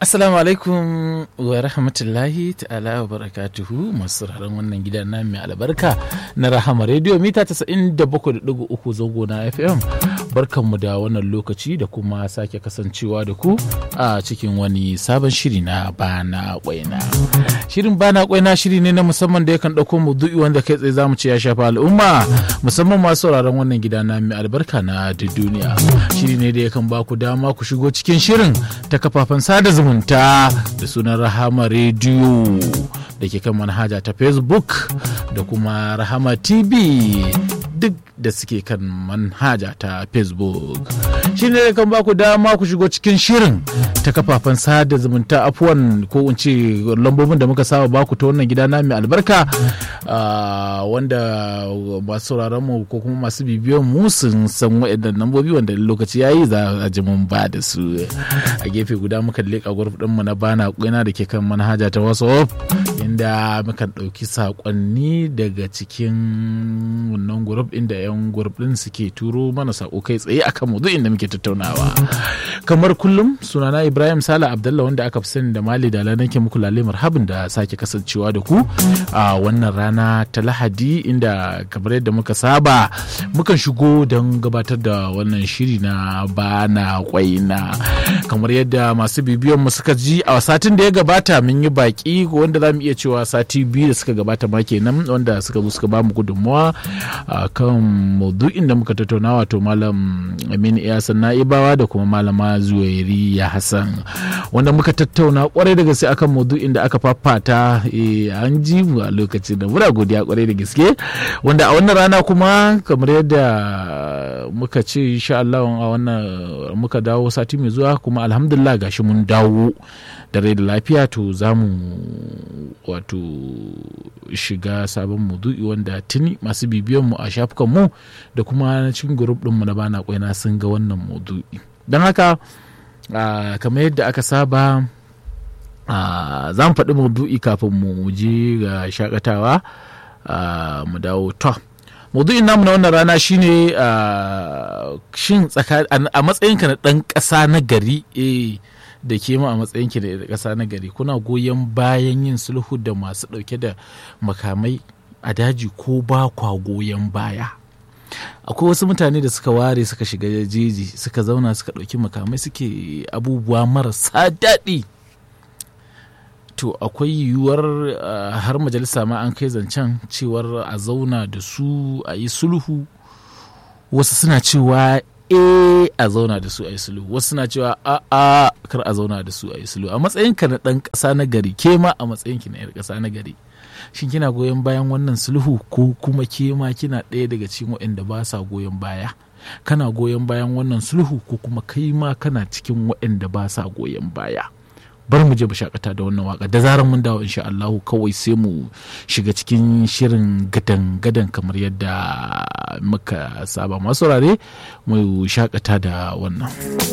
Assalamu alaikum wa rahmatullahi ta'ala wa barakatuhu masu sauraron wannan gida na mai albarka na Rahama Radio mita 97.3 zango na FM. Barkanmu da wannan lokaci da kuma sake kasancewa da ku a cikin wani sabon shiri na bana kwaina. Shirin bana kwaina shiri ne na musamman da yakan ɗauko maudu'i wanda kai tsaye zamu ce ya shafa al'umma musamman masu sauraron wannan gida na mai albarka na duniya. Shiri ne da yakan ba ku dama ku shigo cikin shirin ta kafafen sada zumunta da sunan rahama rediyo da ke kan manhaja ta facebook da kuma rahama tv duk da suke kan manhaja ta facebook shi ne kan baku dama ku shigo cikin shirin ta kafafen sada zumunta afuwan ko in ce lambobin da muka saba baku ta wannan gida na mai albarka wanda masu sauraron mu ko kuma masu bibiyan mu sun san waɗannan lambobi wanda lokaci yayi za a ji mun ba da su a gefe guda muka leƙa gurf mu na bana kuna da ke kan manhaja ta whatsapp inda mukan ɗauki saƙonni daga cikin wannan gurf inda 'yan gurf ɗin suke turo mana saƙo kai tsaye akan mu inda muke tattaunawa kamar kullum sunana ibrahim sala abdallah wanda aka fi sani da mali da nake muku lalle marhabin da sake kasancewa da ku a wannan rana ta lahadi inda kamar yadda muka saba mukan shigo don gabatar da wannan shiri na bana kwaina kamar yadda masu bibiyan mu suka ji a satin da ya gabata mun yi baki wanda za mu iya cewa sati biyu da suka gabata ma kenan wanda suka zo suka bamu gudunmawa a kan maudu'in da muka tattauna wato malam aminu iyasan na'ibawa da kuma malama zuwairi ya hassan wanda muka tattauna kwarai da gaske akan maudu'in da aka fafata an ji mu a lokacin da muna godiya kwarai da gaske wanda a wannan rana kuma kamar yadda muka ce insha Allah a wannan muka dawo sati mai zuwa kuma alhamdulillah gashi mun dawo da rai da lafiya to za mu wato shiga sabon maudu'i wanda tuni masu bibiyan mu a shafukan mu da kuma na cikin grup din mu na bana kwaina sun ga wannan maudu'i don haka kamar yadda aka saba za mu faɗi maudu'i kafin mu je ga shakatawa mu dawo to maudu'in namu na wannan rana shine shin a matsayinka na ɗan ƙasa na gari da ke ma a matsayinki da ƙasa na gari kuna goyon bayan yin sulhu da masu ɗauke da makamai a daji ko ba kwa goyon baya akwai wasu mutane da suka ware suka shiga jeji suka zauna suka ɗauki makamai suke abubuwa marasa daɗi to akwai yiwuwar har majalisa ma an kai zancen cewar a zauna da su a yi sulhu wasu suna cewa e a zauna da su a yi sulhu wasu suna cewa a a kar a zauna da su a yi sulhu a matsayinka na ɗan ƙasa na gari ke ma a matsayinki na 'yar ƙasa na gari shin kina goyon bayan wannan sulhu ko kuma ke ma kina ɗaya daga cikin waɗanda ba sa goyon baya kana goyon bayan wannan sulhu ko kuma kai ma kana cikin waɗanda ba sa goyon baya bar mu je mu shakata da wannan waka da zarar mun dawo insha Allahu kawai sai mu shiga cikin shirin gadan gadan kamar yadda muka saba masu rare mu shakata da wannan